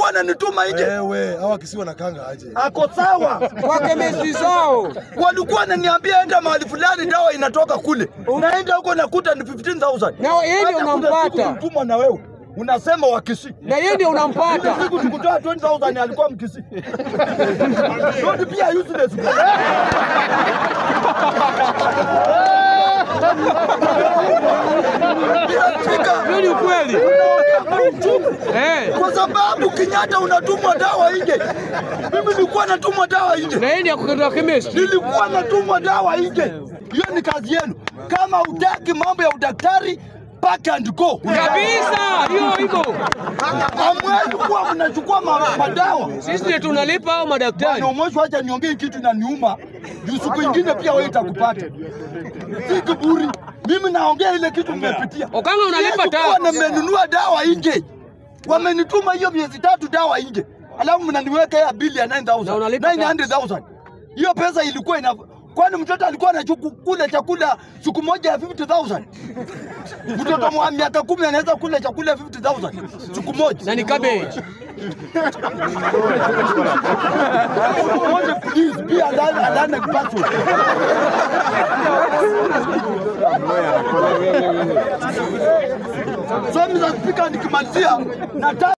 walikuwa wananituma nje. Wewe hawa kisi wanakanga aje? Ako sawa, Kwa kemesti zao. walikuwa wananiambia enda mahali fulani, dawa inatoka kule. Unaenda huko nakuta ni 15000 Na yeye ndio Hata kuna unampata. siku nilimtuma na wewe unasema wakisi Na yeye ndio unampata. siku tukutoa 20000 alikuwa mkisi. Ndio pia useless. Spika, Hiyo ni ukweli. Eh. kwa sababu Kenyatta unatumwa dawa nje. Mimi nilikuwa natumwa dawa nje, Na yeye ndio kutoka kemesti. nilikuwa natumwa dawa nje. Hiyo ni kazi yenu. Kama utaki mambo ya udaktari, pack and go. Kabisa. Hiyo hivyo. Hamwezi kuwa mnachukua ma- madawa Sisi ndio tunalipa hao madaktari. na mwisho, acha niongee kitu na niuma juu siku ingine pia wewe itakupata. Si kiburi, mimi naongea ile kitu nimepitia. Okanga unalipa Siwezi tax. kuwa nimenunua dawa nje, wamenituma hiyo miezi tatu dawa nje, alafu mnaniweka ya bili ya 9000 Na unalipa tax. 900,000 hiyo pesa ilikuwa ina kwani mtoto alikuwa anachukula chakula siku moja ya 50000 mtoto wa miaka kumi anaweza kula chakula ya 50000 siku moja Na ni cabbage. Moja, please be a learn- a learned person. So Mr. Speaker, nikimalizia nataka